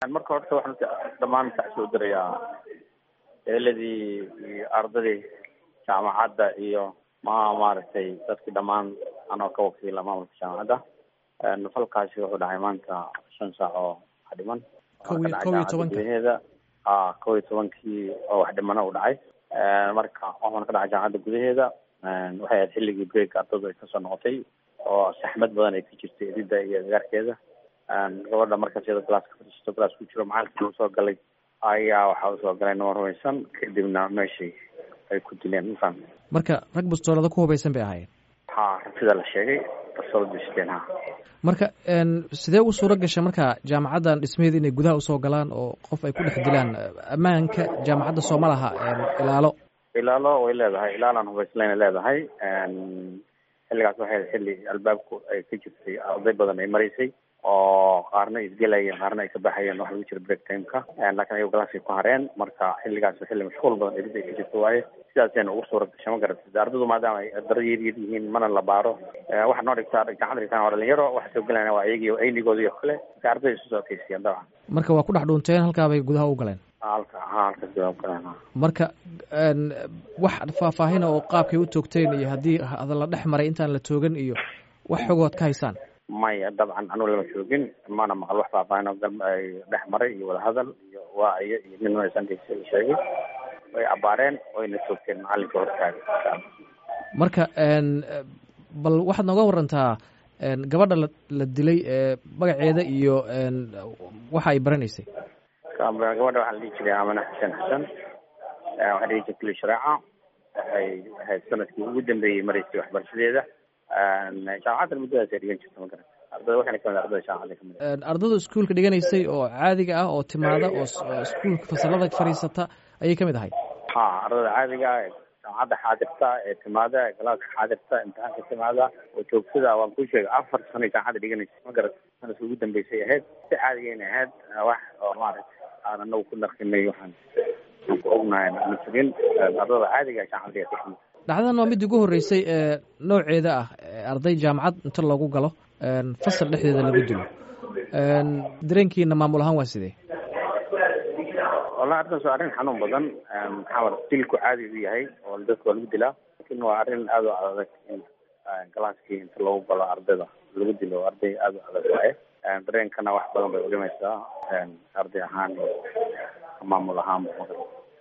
marka horta waxaan dhammaan kasoo dirayaa eeladii iyo ardadii jaamacadda iyo ma maaragtay dadkii dhammaan anoo ka wakiila maamulka jaamacadda falkaasi wuxuu dhahay maanta shan saac oo wax dhiman kow iyo kow iyo tobanka gudaheeda a kow iyo tobankii oo wax dhimana u dhacay marka waxaan ka dhacay jaamacadda gudaheeda waxay ahayd xilligii break ardadu ay kasoo noqotay oo saxmad badan ay ka jirtay edida iyo agaarkeeda gabadha markaas iyada galaaska fadhiisato galaas ku jiro macalinkii usoo galay ayaa waxaa usoo galay nima rumaysan kadibna meeshii ay ku dileen mafaham marka rag bastoolada ku hubaysan bay ahaayeen ha sida la sheegay bastoolada siteen ha marka sidee u suuro gashay marka jaamacaddan dhismaheeda inay gudaha usoo galaan oo qof ay ku dhex dilaan ammaanka jaamacadda sooma laha ilaalo ilaalo way leedahay ilaalaan hubayslaynay leedahay xilligaas waxay xilli albaabku ay ka jirtay arday badan ay maraysay oo qaarna isgelayeen qaarna ay ka baxayeen waxa lagu jira break timeka laakiin ayago galaaskay ku hareen marka xilligaas xilli mashquul badan erid ay ka jirto waaye sidaasayna ugu suura gashay ma garatid ardadu maadaama ay daro yar yar yihiin mana la baaro waxa noo dhigtaa gacanta dhigtaan waa dhalinyaro waxa soo gelayna waa iyagii aynigooda iyo kale marka arday isu soo ekeysiyeen dabcan marka waa ku dhex dhuunteen halkaa bay gudaha u galeen halka ha halkaas gudaha u galeen marka wax faahfaahina oo qaabkay u toogteen iyo haddii la dhex maray intaan la toogan iyo wax xogood ka haysaan maya dabcan anugu lama joogin mana maqal wax faahfaahin oo gal ay dhex maray iyo wadahadal iyo waaciyo iyo nin maysan sheegay way abaareen wayna toogteen macalinka hortaaga marka bal waxaad nooga warantaa gabadha la la dilay magaceeda iyo waxa ay baranaysay gabadha waxaa la dhihi jiray amane xuseen xasan waxaa dhihi jirtay kuli shareeca waxay ahayd sanadkii ugu dambeeyey maraysay waxbarashadeeda jaamacadda muddadaas ay dhigan jirta ma garan ardada waxayna kamid ardada jaamacadda kamid ardada iskuolka dhiganaysay oo caadiga ah oo timaada oo iskuolka fasalada fadhiisata ayay kamid ahay ha ardada caadiga ah ee jaamacadda xaadirta ee timaada ee galaaska xaadirta imtixaanka timaada oo joogtada waan kuu sheegay afar sano jaamacadda dhiganaysa ma garat sanadkii ugu dambeysay ahayd si caadigayna ahayd wax oo maaragta aan anagu ku naqinay waxaan aan ku ognahay ma jirin ardada caadiga jaamacadda dhigatay kamid dhacdadan waa mid ugu horreysay ee nooceeda ah arday jaamacad inta loogu galo fasal dhexdeeda lagu dilo dareenkiina maamul ahaan waa sidee wallahi arrintaas waa arrin xanuun badan maxaa dilku caadi u yahay oo dadka waa lagu dilaa lakin waa arrin aada u adag in galaaskii inta loogu galo ardayda lagu dilo arday aada u adag waaye dareenkana wax badan bay udhimaysaa arday ahaan iyo maamul ahaanba